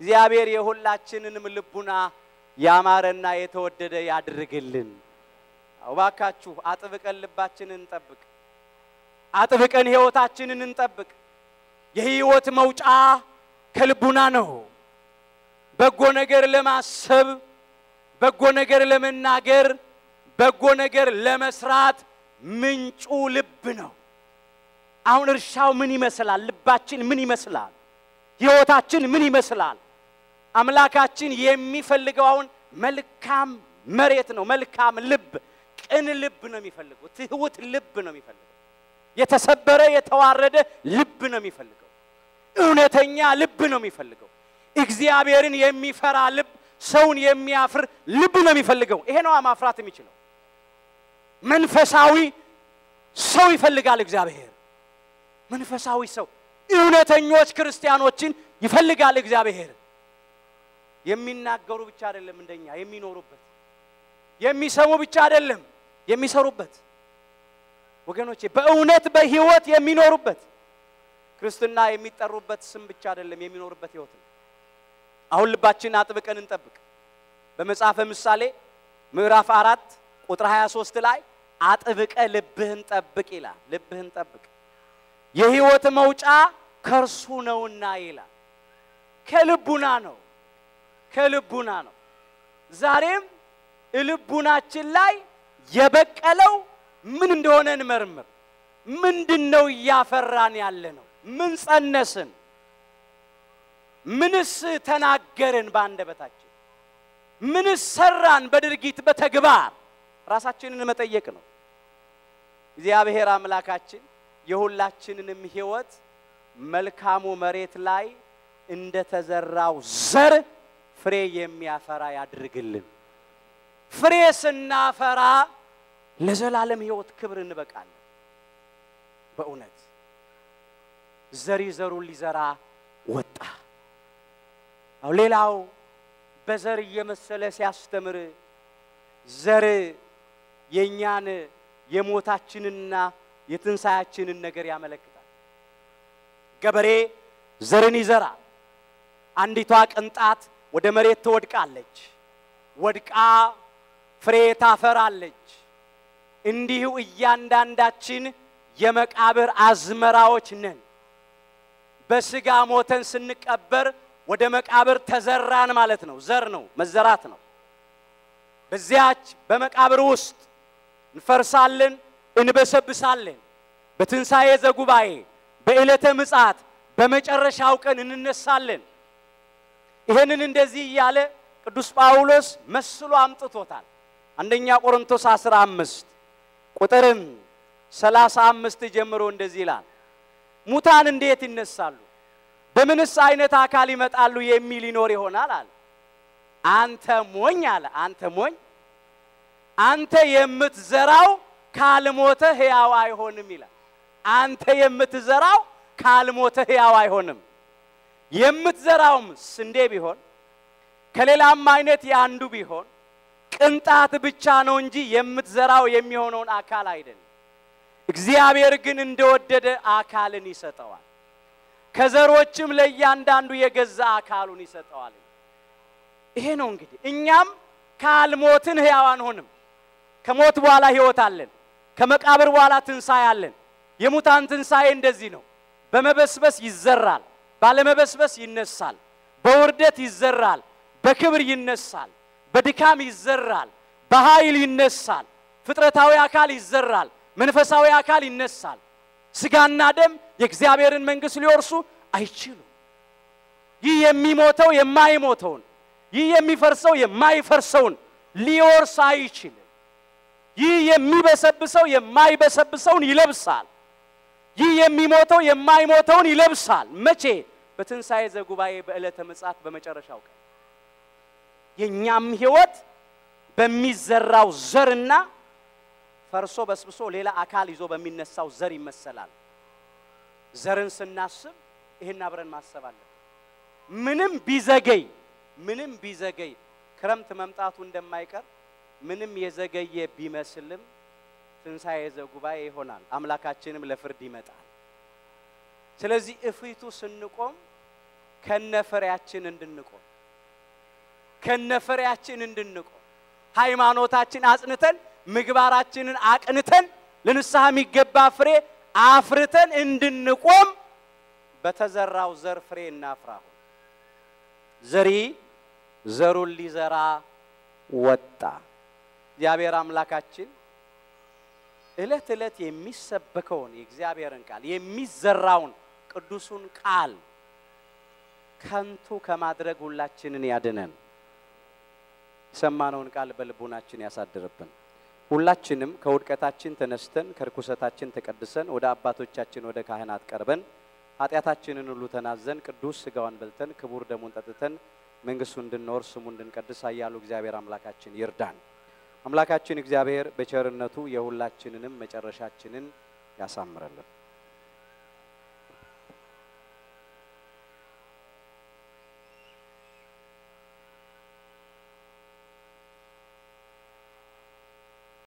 እግዚአብሔር የሁላችንንም ልቡና ያማረና የተወደደ ያድርግልን። እባካችሁ አጥብቀን ልባችንን እንጠብቅ። አጥብቀን ሕይወታችንን እንጠብቅ። የሕይወት መውጫ ከልቡና ነው። በጎ ነገር ለማሰብ፣ በጎ ነገር ለመናገር፣ በጎ ነገር ለመስራት ምንጩ ልብ ነው። አሁን እርሻው ምን ይመስላል? ልባችን ምን ይመስላል? ሕይወታችን ምን ይመስላል? አምላካችን የሚፈልገው አሁን መልካም መሬት ነው። መልካም ልብ፣ ቅን ልብ ነው የሚፈልገው። ትሁት ልብ ነው የሚፈልገው። የተሰበረ የተዋረደ ልብ ነው የሚፈልገው። እውነተኛ ልብ ነው የሚፈልገው። እግዚአብሔርን የሚፈራ ልብ፣ ሰውን የሚያፍር ልብ ነው የሚፈልገው። ይሄ ነው ማፍራት የሚችለው። መንፈሳዊ ሰው ይፈልጋል እግዚአብሔር። መንፈሳዊ ሰው እውነተኞች ክርስቲያኖችን ይፈልጋል እግዚአብሔር። የሚናገሩ ብቻ አይደለም እንደኛ የሚኖሩበት፣ የሚሰሙ ብቻ አይደለም የሚሰሩበት። ወገኖቼ በእውነት በሕይወት የሚኖሩበት ክርስትና የሚጠሩበት ስም ብቻ አይደለም የሚኖሩበት ሕይወት ነው። አሁን ልባችንን አጥብቀን እንጠብቅ። በመጽሐፈ ምሳሌ ምዕራፍ አራት ቁጥር 23 ላይ አጥብቀ ልብህን ጠብቅ ይላል። ልብህን ጠብቅ የሕይወት መውጫ ከእርሱ ነውና ይላል። ከልቡና ነው ከልቡና ነው። ዛሬም ልቡናችን ላይ የበቀለው ምን እንደሆነ እንመርምር። ምንድን ነው እያፈራን ያለ ነው? ምን ጸነስን? ምንስ ተናገርን በአንደበታችን? ምንስ ሰራን በድርጊት በተግባር? ራሳችንን መጠየቅ ነው። እግዚአብሔር አምላካችን የሁላችንንም ሕይወት መልካሙ መሬት ላይ እንደተዘራው ዘር ፍሬ የሚያፈራ ያድርግልን። ፍሬ ስናፈራ ለዘላለም ሕይወት ክብር እንበቃለን። በእውነት ዘሪ ዘሩን ሊዘራ ወጣ። አው ሌላው በዘር እየመሰለ ሲያስተምር ዘር የእኛን የሞታችንና የትንሣያችንን ነገር ያመለክታል። ገበሬ ዘርን ይዘራል። አንዲቷ ቅንጣት ወደ መሬት ትወድቃለች፣ ወድቃ ፍሬ ታፈራለች። እንዲሁ እያንዳንዳችን የመቃብር አዝመራዎች ነን። በስጋ ሞተን ስንቀበር ወደ መቃብር ተዘራን ማለት ነው። ዘር ነው፣ መዘራት ነው። በዚያች በመቃብር ውስጥ እንፈርሳለን፣ እንበሰብሳለን። በትንሣኤ ዘጉባኤ በዕለተ ምጽአት በመጨረሻው ቀን እንነሳለን። ይህንን እንደዚህ እያለ ቅዱስ ጳውሎስ መስሎ አምጥቶታል። አንደኛ ቆሮንቶስ 15 ቁጥርም 35 ጀምሮ እንደዚህ ይላል፣ ሙታን እንዴት ይነሳሉ? በምንስ አይነት አካል ይመጣሉ የሚል ይኖር ይሆናል አለ። አንተ ሞኝ አለ። አንተ ሞኝ፣ አንተ የምትዘራው ካልሞተ ሕያው አይሆንም ይላል። አንተ የምትዘራው ካልሞተ ሕያው አይሆንም። የምትዘራውም ስንዴ ቢሆን ከሌላም አይነት የአንዱ ቢሆን ቅንጣት ብቻ ነው እንጂ የምትዘራው የሚሆነውን አካል አይደለም። እግዚአብሔር ግን እንደወደደ አካልን ይሰጠዋል፣ ከዘሮችም ለእያንዳንዱ የገዛ አካሉን ይሰጠዋል። ይሄ ነው እንግዲህ እኛም ካልሞትን ሕያው አንሆንም። ከሞት በኋላ ሕይወት አለን። ከመቃብር በኋላ ትንሣኤ አለን። የሙታን ትንሣኤ እንደዚህ ነው። በመበስበስ ይዘራል፣ ባለመበስበስ ይነሳል። በውርደት ይዘራል፣ በክብር ይነሳል። በድካም ይዘራል፣ በኃይል ይነሳል። ፍጥረታዊ አካል ይዘራል፣ መንፈሳዊ አካል ይነሳል። ስጋና ደም የእግዚአብሔርን መንግሥት ሊወርሱ አይችሉም። ይህ የሚሞተው የማይሞተውን፣ ይህ የሚፈርሰው የማይፈርሰውን ሊወርስ አይችልም። ይህ የሚበሰብሰው የማይበሰብሰውን ይለብሳል። ይህ የሚሞተው የማይሞተውን ይለብሳል። መቼ? በትንሣኤ ዘጉባኤ በዕለተ ምጽአት በመጨረሻው ቀን የእኛም ሕይወት በሚዘራው ዘርና ፈርሶ በስብሶ ሌላ አካል ይዞ በሚነሳው ዘር ይመሰላል። ዘርን ስናስብ ይህን አብረን ማሰብ አለን። ምንም ቢዘገይ ምንም ቢዘገይ ክረምት መምጣቱ እንደማይቀር ምንም የዘገየ ቢመስልም ትንሣኤ ዘጉባኤ ይሆናል። አምላካችንም ለፍርድ ይመጣል። ስለዚህ እፊቱ ስንቆም ከነፍሬያችን እንድንቆም ከነፍሬያችን እንድንቆም ሃይማኖታችን አጽንተን ምግባራችንን አቅንተን ለንስሐ የሚገባ ፍሬ አፍርተን እንድንቆም በተዘራው ዘር ፍሬ እናፍራሁ። ዘሪ ዘሩን ሊዘራ ወጣ። እግዚአብሔር አምላካችን ዕለት ዕለት የሚሰበከውን የእግዚአብሔርን ቃል የሚዘራውን ቅዱሱን ቃል ከንቱ ከማድረግ ሁላችንን ያድነን። የሰማነውን ቃል በልቡናችን ያሳድርብን። ሁላችንም ከውድቀታችን ተነስተን ከርኩሰታችን ተቀድሰን ወደ አባቶቻችን ወደ ካህናት ቀርበን ኃጢአታችንን ሁሉ ተናዘን ቅዱስ ሥጋዋን በልተን ክቡር ደሙን ጠጥተን መንግሥቱ እንድንወርስ ስሙ እንድንቀድስ ኃያሉ እግዚአብሔር አምላካችን ይርዳን። አምላካችን እግዚአብሔር በቸርነቱ የሁላችንንም መጨረሻችንን ያሳምረልን።